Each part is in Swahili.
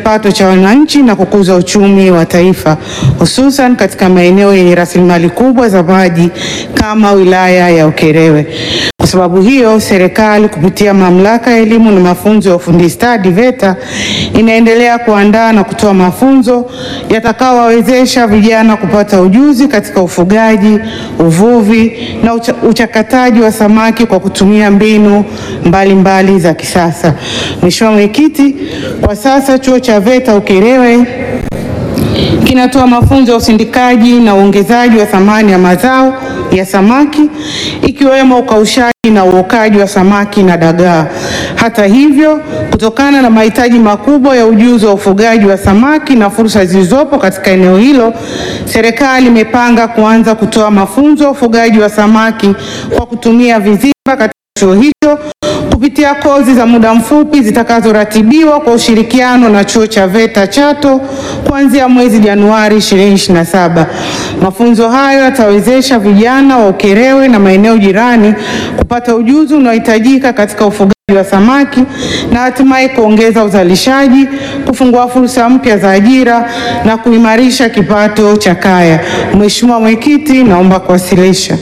kipato cha wananchi na kukuza uchumi wa taifa, hususan katika maeneo yenye rasilimali kubwa za maji kama wilaya ya Ukerewe. Kwa sababu hiyo, serikali kupitia Mamlaka ya Elimu na Mafunzo ya Ufundi Stadi VETA inaendelea kuandaa na kutoa mafunzo yatakayowawezesha vijana kupata ujuzi katika ufugaji, uvuvi na ucha, uchakataji wa samaki kwa kutumia mbinu mbalimbali mbali za kisasa. Mheshimiwa Mwenyekiti, kwa sasa chuo cha VETA Ukerewe kinatoa mafunzo ya usindikaji na uongezaji wa thamani ya mazao ya samaki ikiwemo ukaushaji na uokaji wa samaki na dagaa. Hata hivyo, kutokana na mahitaji makubwa ya ujuzi wa ufugaji wa samaki na fursa zilizopo katika eneo hilo, serikali imepanga kuanza kutoa mafunzo ya ufugaji wa samaki kwa kutumia vizimba katika chuo hicho kupitia kozi za muda mfupi zitakazoratibiwa kwa ushirikiano na chuo cha VETA Chato kuanzia mwezi Januari 2027. Mafunzo hayo yatawezesha vijana wa Ukerewe na maeneo jirani kupata ujuzi unaohitajika katika ufugaji wa samaki na hatimaye kuongeza uzalishaji, kufungua fursa mpya za ajira na kuimarisha kipato cha kaya. Mheshimiwa Mwenyekiti, naomba kuwasilisha.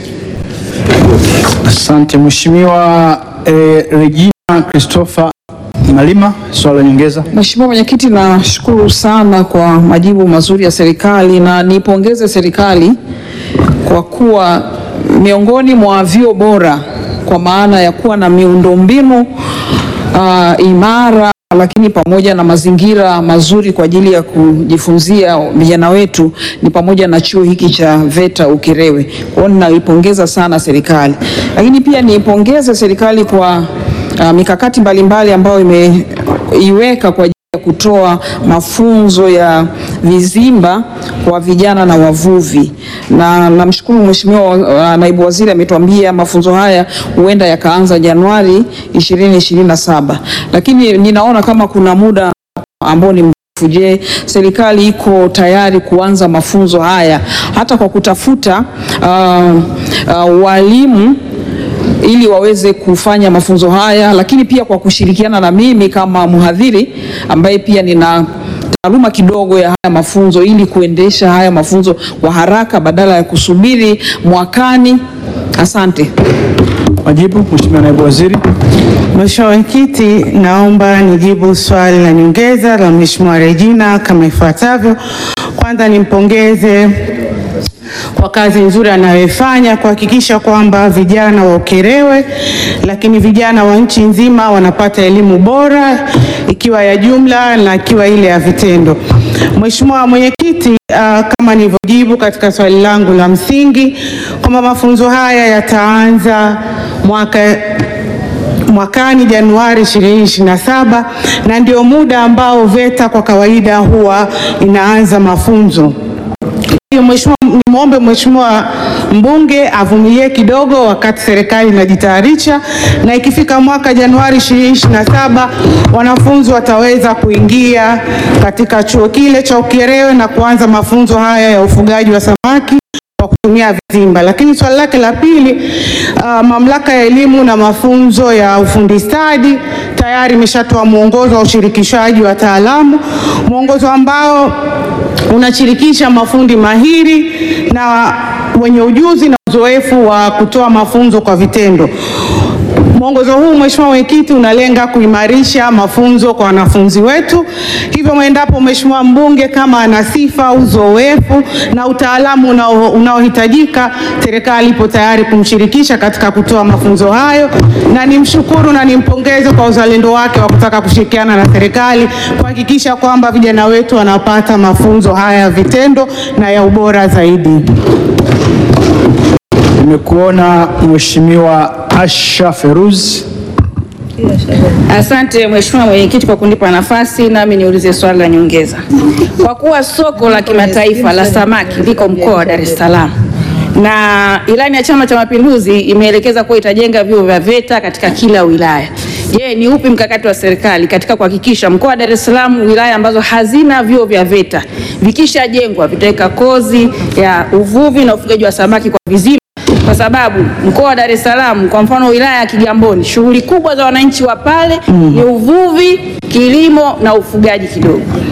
Asante Mheshimiwa eh, Regina Christopher Malima, swali la nyongeza. Mheshimiwa Mwenyekiti, nashukuru sana kwa majibu mazuri ya serikali na nipongeze serikali kwa kuwa miongoni mwa vyuo bora kwa maana ya kuwa na miundombinu uh, imara lakini pamoja na mazingira mazuri kwa ajili ya kujifunzia vijana wetu ni pamoja na chuo hiki cha VETA Ukerewe. Kwa hiyo ninaipongeza sana serikali, lakini pia niipongeze serikali kwa uh, mikakati mbalimbali ambayo imeiweka kwa ajili ya kutoa mafunzo ya vizimba kwa vijana na wavuvi, na namshukuru Mheshimiwa uh, naibu waziri ametuambia mafunzo haya huenda yakaanza Januari 2027, lakini ninaona kama kuna muda ambao ni mrefu. Je, serikali iko tayari kuanza mafunzo haya hata kwa kutafuta uh, uh, walimu ili waweze kufanya mafunzo haya, lakini pia kwa kushirikiana na mimi kama mhadhiri ambaye pia nina taaluma kidogo ya haya mafunzo ili kuendesha haya mafunzo kwa haraka badala ya kusubiri mwakani. Asante. Majibu, Mheshimiwa naibu waziri. Mheshimiwa Mwenyekiti, naomba nijibu swali la nyongeza la Mheshimiwa Regina kama ifuatavyo. Kwanza nimpongeze kwa kazi nzuri anayoifanya kuhakikisha kwamba vijana wa Ukerewe lakini vijana wa nchi nzima wanapata elimu bora ikiwa ya jumla na ikiwa ile ya vitendo. Mheshimiwa Mwenyekiti, uh, kama nilivyojibu katika swali langu la msingi kwamba mafunzo haya yataanza mwaka mwakani Januari 2027 na ndio muda ambao VETA kwa kawaida huwa inaanza mafunzo. Hiyo Mheshimiwa, nimwombe Mheshimiwa mbunge avumilie kidogo wakati serikali inajitayarisha, na ikifika mwaka Januari 2027 wanafunzi wataweza kuingia katika chuo kile cha Ukerewe na kuanza mafunzo haya ya ufugaji wa samaki kwa kutumia vizimba. Lakini swali lake la pili, uh, mamlaka ya elimu na mafunzo ya ufundi stadi tayari imeshatoa mwongozo wa ushirikishaji wa wataalamu, mwongozo ambao unashirikisha mafundi mahiri na wenye ujuzi na uzoefu wa kutoa mafunzo kwa vitendo. Mwongozo huu Mheshimiwa Mwenyekiti, unalenga kuimarisha mafunzo kwa wanafunzi wetu. Hivyo mwendapo Mheshimiwa mbunge kama ana sifa, uzoefu na utaalamu unao- unaohitajika, serikali ipo tayari kumshirikisha katika kutoa mafunzo hayo, na nimshukuru na nimpongeze kwa uzalendo wake wa kutaka kushirikiana na serikali kuhakikisha kwamba vijana wetu wanapata mafunzo haya ya vitendo na ya ubora zaidi. Nimekuona Mheshimiwa Asha Feruz. Asante Mheshimiwa Mwenyekiti kwa kunipa nafasi nami niulize swali la nyongeza. Kwa kuwa soko la kimataifa la samaki liko mkoa wa Dar es Salaam na ilani ya Chama cha Mapinduzi imeelekeza kuwa itajenga vyuo vya VETA katika kila wilaya. Je, ni upi mkakati wa serikali katika kuhakikisha mkoa wa Dar es Salaam, wilaya ambazo hazina vyuo vya VETA vikishajengwa vitaweka kozi ya uvuvi na ufugaji wa samaki kwa vizimba kwa sababu mkoa wa Dar es Salaam, kwa mfano wilaya ya Kigamboni, shughuli kubwa za wananchi wa pale ni uvuvi, kilimo na ufugaji kidogo.